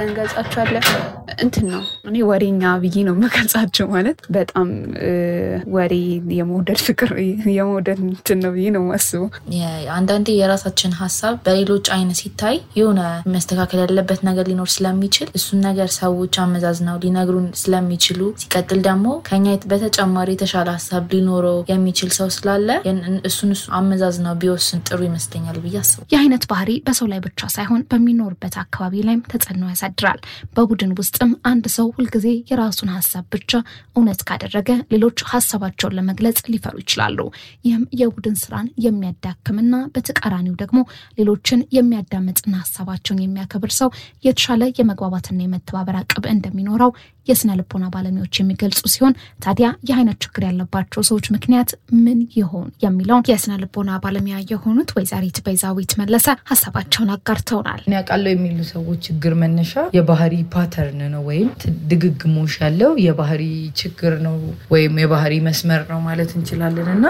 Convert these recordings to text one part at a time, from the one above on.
ብለን እንገልጻቸዋለን። እንትን ነው እኔ ወሬኛ ብዬ ነው የምገልጻቸው። ማለት በጣም ወሬ የመውደድ ፍቅር የመውደድ እንትን ነው ብዬ ነው የማስበው። አንዳንዴ የራሳችን ሀሳብ በሌሎች አይን ሲታይ የሆነ መስተካከል ያለበት ነገር ሊኖር ስለሚችል እሱን ነገር ሰዎች አመዛዝነው ሊነግሩን ስለሚችሉ ሲቀጥል ደግሞ ከኛ በተጨማሪ የተሻለ ሀሳብ ሊኖረው የሚችል ሰው ስላለ እሱን እሱ አመዛዝነው ቢወስን ጥሩ ይመስለኛል ብዬ አስባለሁ። ይህ አይነት ባህሪ በሰው ላይ ብቻ ሳይሆን በሚኖርበት አካባቢ ላይም ተጽዕኖ ያሳድራል። በቡድን ውስጥም አንድ ሰው ሁልጊዜ የራሱን ሀሳብ ብቻ እውነት ካደረገ ሌሎች ሀሳባቸውን ለመግለጽ ሊፈሩ ይችላሉ። ይህም የቡድን ስራን የሚያዳክምና በተቃራኒው ደግሞ ሌሎችን የሚያዳምጥና ሀሳባቸውን የሚያከብር ሰው የተሻለ የመግባባትና የመተባበር አቅም እንደሚኖረው የስነ ልቦና ባለሙያዎች የሚገልጹ ሲሆን ታዲያ ይህ አይነት ችግር ያለባቸው ሰዎች ምክንያት ምን ይሆን የሚለውን የስነ ልቦና ባለሙያ የሆኑት ወይዘሪት ቤዛዊት መለሰ ሀሳባቸውን አጋርተውናል። እኔ አውቃለሁ የሚሉ ሰዎች ችግር መነሻ የባህሪ ፓተርን ነው ወይም ድግግሞሽ ያለው የባህሪ ችግር ነው ወይም የባህሪ መስመር ነው ማለት እንችላለን እና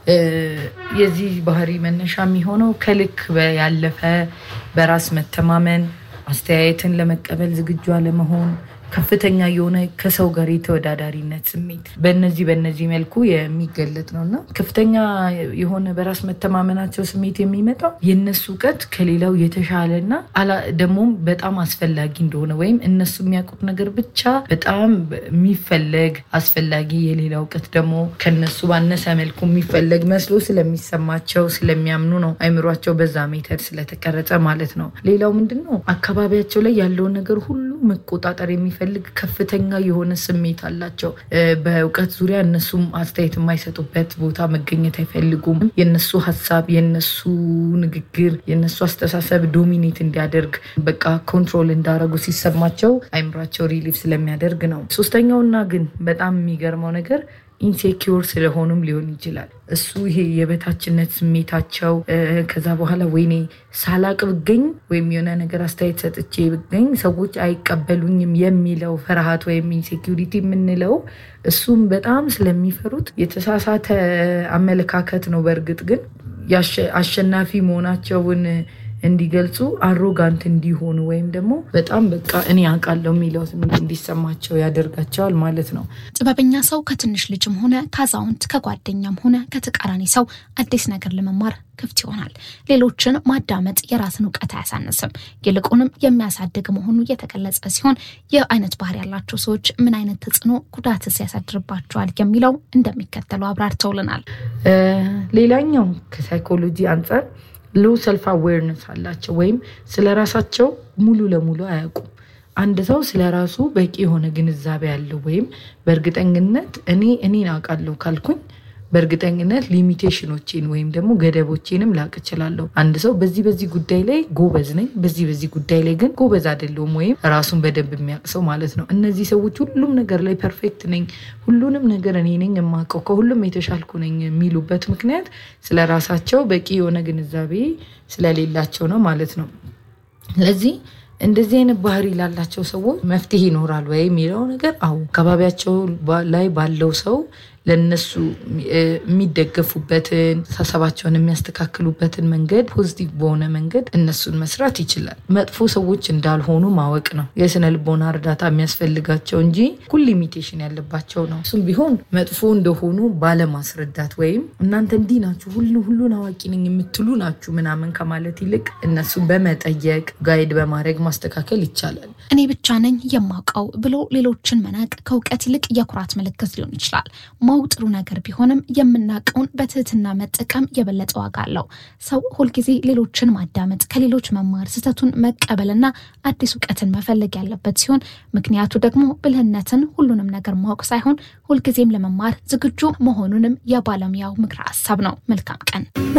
የዚህ ባህሪ መነሻ የሚሆነው ከልክ ያለፈ በራስ መተማመን፣ አስተያየትን ለመቀበል ዝግጁ አለመሆን ከፍተኛ የሆነ ከሰው ጋር የተወዳዳሪነት ስሜት በነዚህ በነዚህ መልኩ የሚገለጥ ነው እና ከፍተኛ የሆነ በራስ መተማመናቸው ስሜት የሚመጣው የእነሱ እውቀት ከሌላው የተሻለ እና ደግሞም በጣም አስፈላጊ እንደሆነ ወይም እነሱ የሚያውቁት ነገር ብቻ በጣም የሚፈለግ አስፈላጊ የሌላ እውቀት ደግሞ ከነሱ ባነሰ መልኩ የሚፈለግ መስሎ ስለሚሰማቸው ስለሚያምኑ ነው። አይምሯቸው በዛ ሜተድ ስለተቀረጸ ማለት ነው። ሌላው ምንድን ነው አካባቢያቸው ላይ ያለውን ነገር ሁሉ መቆጣጠር የሚፈልግ ከፍተኛ የሆነ ስሜት አላቸው። በእውቀት ዙሪያ እነሱም አስተያየት የማይሰጡበት ቦታ መገኘት አይፈልጉም። የነሱ ሀሳብ፣ የነሱ ንግግር፣ የነሱ አስተሳሰብ ዶሚኔት እንዲያደርግ በቃ ኮንትሮል እንዳረጉ ሲሰማቸው አይምሯቸው ሪሊፍ ስለሚያደርግ ነው። ሶስተኛውና ግን በጣም የሚገርመው ነገር ኢንሴኪውር ስለሆኑም ሊሆን ይችላል። እሱ ይሄ የበታችነት ስሜታቸው ከዛ በኋላ ወይኔ ሳላቅ ብገኝ ወይም የሆነ ነገር አስተያየት ሰጥቼ ብገኝ ሰዎች አይቀበሉኝም የሚለው ፍርሃት ወይም ኢንሴኪሪቲ የምንለው እሱም በጣም ስለሚፈሩት የተሳሳተ አመለካከት ነው። በእርግጥ ግን አሸናፊ መሆናቸውን እንዲገልጹ አሮጋንት እንዲሆኑ ወይም ደግሞ በጣም በቃ እኔ አውቃለሁ የሚለው ስሜት እንዲሰማቸው ያደርጋቸዋል ማለት ነው። ጥበበኛ ሰው ከትንሽ ልጅም ሆነ ከአዛውንት ከጓደኛም ሆነ ከተቃራኒ ሰው አዲስ ነገር ለመማር ክፍት ይሆናል። ሌሎችን ማዳመጥ የራስን እውቀት አያሳንስም፣ ይልቁንም የሚያሳድግ መሆኑ የተገለጸ ሲሆን ይህ አይነት ባህሪ ያላቸው ሰዎች ምን አይነት ተጽዕኖ ጉዳትስ ያሳድርባቸዋል የሚለው እንደሚከተለው አብራርተውልናል። ሌላኛው ከሳይኮሎጂ አንጻር ሎ ሰልፍ አዌርነስ አላቸው ወይም ስለ ራሳቸው ሙሉ ለሙሉ አያውቁም። አንድ ሰው ስለ ራሱ በቂ የሆነ ግንዛቤ ያለው ወይም በእርግጠኝነት እኔ እኔን አውቃለሁ ካልኩኝ በእርግጠኝነት ሊሚቴሽኖቼን ወይም ደግሞ ገደቦቼንም ላቅ እችላለሁ። አንድ ሰው በዚህ በዚህ ጉዳይ ላይ ጎበዝ ነኝ፣ በዚህ በዚህ ጉዳይ ላይ ግን ጎበዝ አይደለሁም ወይም ራሱን በደንብ የሚያውቅ ሰው ማለት ነው። እነዚህ ሰዎች ሁሉም ነገር ላይ ፐርፌክት ነኝ፣ ሁሉንም ነገር እኔ ነኝ የማውቀው፣ ከሁሉም የተሻልኩ ነኝ የሚሉበት ምክንያት ስለ ራሳቸው በቂ የሆነ ግንዛቤ ስለሌላቸው ነው ማለት ነው። ስለዚህ እንደዚህ አይነት ባህሪ ላላቸው ሰዎች መፍትሄ ይኖራል ወይ የሚለው ነገር አዎ፣ አካባቢያቸው ላይ ባለው ሰው ለነሱ የሚደገፉበትን አስተሳሰባቸውን የሚያስተካክሉበትን መንገድ ፖዚቲቭ በሆነ መንገድ እነሱን መስራት ይችላል። መጥፎ ሰዎች እንዳልሆኑ ማወቅ ነው የስነ ልቦና እርዳታ የሚያስፈልጋቸው እንጂ ሁሉ ሊሚቴሽን ያለባቸው ነው። እሱም ቢሆን መጥፎ እንደሆኑ ባለማስረዳት ወይም እናንተ እንዲህ ናችሁ፣ ሁሉ ሁሉን አዋቂ ነኝ የምትሉ ናችሁ ምናምን ከማለት ይልቅ እነሱን በመጠየቅ ጋይድ በማድረግ ማስተካከል ይቻላል። እኔ ብቻ ነኝ የማውቀው ብሎ ሌሎችን መናቅ ከእውቀት ይልቅ የኩራት ምልክት ሊሆን ይችላል። ማወቅ ጥሩ ነገር ቢሆንም የምናውቀውን በትህትና መጠቀም የበለጠ ዋጋ አለው። ሰው ሁልጊዜ ሌሎችን ማዳመጥ፣ ከሌሎች መማር፣ ስህተቱን መቀበልና አዲስ እውቀትን መፈለግ ያለበት ሲሆን ምክንያቱ ደግሞ ብልህነትን ሁሉንም ነገር ማወቅ ሳይሆን ሁልጊዜም ለመማር ዝግጁ መሆኑንም የባለሙያው ምክረ ሀሳብ ነው። መልካም ቀን።